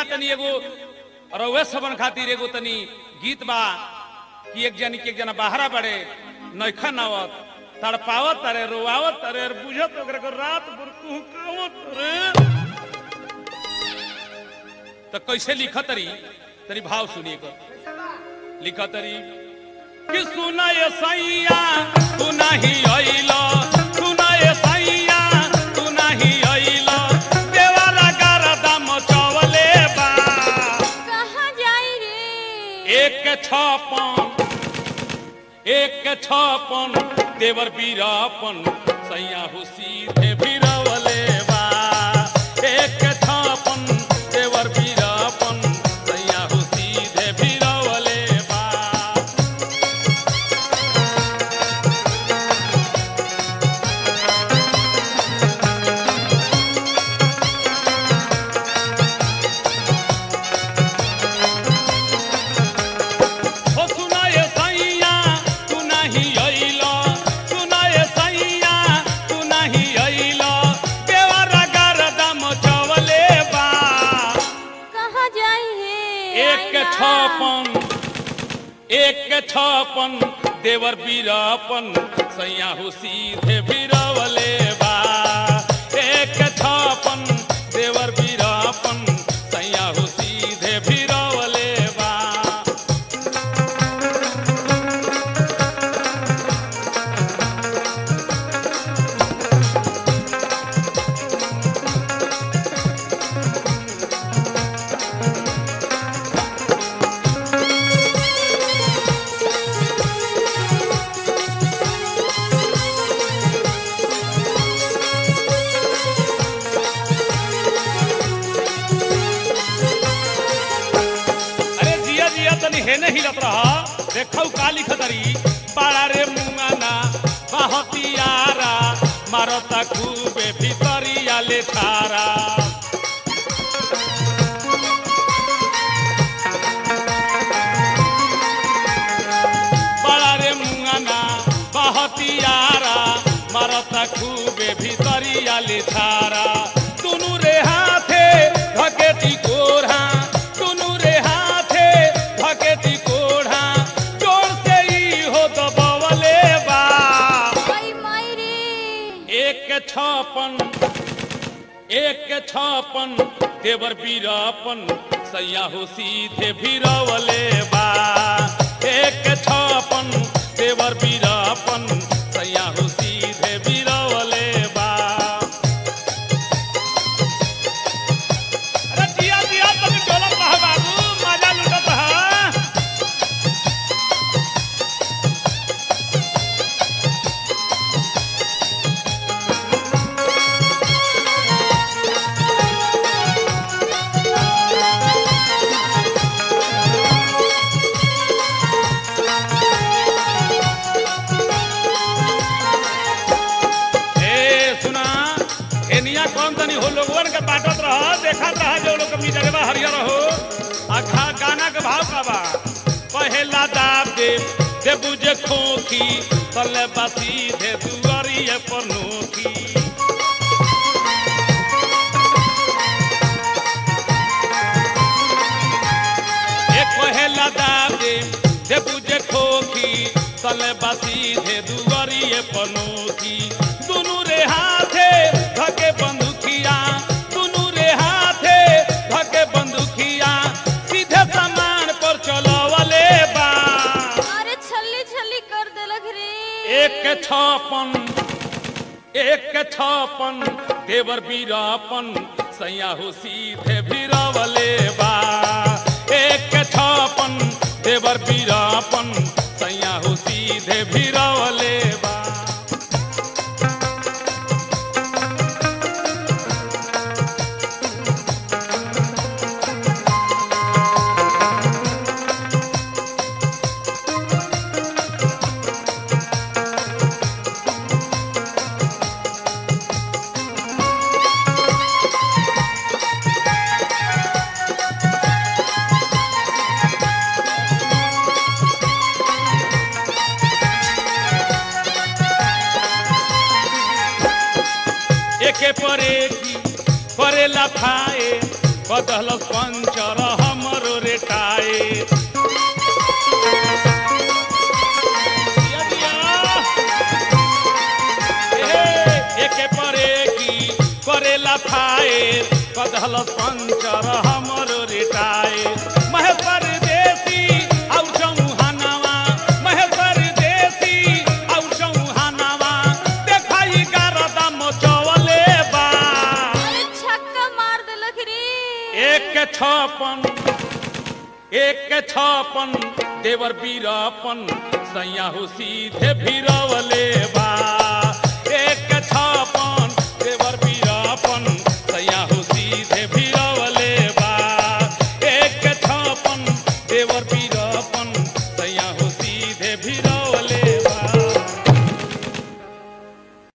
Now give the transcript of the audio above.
भैया तनी एगो रउए सबन खातिर एगो तनी गीत बा कि एक जनी के एक जना बाहरा बड़े नैखन आवत तड़पावत तारे रोआवत तारे और बुझत ओकरा को रात भर कुहकावत रे तो कैसे लिखत तरी तरी भाव सुनिए कर लिखत तरी कि सुना ये सैया तू नहीं अइलो सुना ये सैया तू नहीं अइलो देवाला गरदा मचवले बा कहाँ जाई रे एक के छपन एक के छपन देवर बीरापन सैया हो सीधे बीरवले बा एक के छपन देवर बीरापन सैया हो सीधे बीरवले बा हो सुना ये सैया तू नहीं अइलो सुना ये सैया तू नहीं अइलो देवरा गरदा मचवले बा कहाँ जाई हे एक के आइला। छपन एक के छपन देवर बीरापन सैया हो सीधे बीरवले बा एक के छपन देवर बीरापन सैया हो सीधे बीरवले बा अरे जिया जिया तनी हेने हिलत रहा देखौ का लिखत रही पाड़ा रे मुंगाना बहतियारा मारता खूबे भीतरिया ले थारा बड़ा रे मुंगाना बहतियारा मारता खूबे भीतरिया ले थारा दुनु रे हाथे धकेती कोढ़ा दुनु रे हाथे धकेती कोढ़ा जोर से ही हो दबवले बा आई माई रे एक के छपन एक के छपन देवर बीरापन सैया हो सीधे भीरवले बा एक के छपन देवर बीरापन सैया हो सीधे भीरवले बा अरे जिया जिया तनी डोलत रहा बाबू मजा लुटत रहा ए सुना एनिया कौन तनी हो लोगवन के बाटत रह देखत रह जो लोग अपनी जगह हरियर हो आखा गाना के भाव का बा पहला दाब दे दे बुझे खोखी तले बासी दे दुआरिए पर नोखी एक पहला दाब दे दे बुझे खोखी तले बासी दे दुआरिए पर नोखी दुनु रे हाथे धके बंदूकिया दुनु रे हाथे धके बंदूकिया सीधे सामान पर चलवले बा अरे छल्ली छल्ली कर देलक रे एक के छपन एक के छपन देवर बीरापन सैया हो सीधे भीरवले बा एक के छपन देवर बीरापन सैया हो सीधे भीरवले बा एके परे की परेला खाए कदल पंचर हमरो रेटाए एके परे की करेला खाए कदल पंचर हमरो रेटाए महेश्वर देसी और चौहानवा महेश्वर देसी और चौहानवा देखाई गारदा मचवले बा अरे छक्का मार देलक रे एक के छपन एक के छपन देवर बीरापन सैया हो सीधे भीरवले बा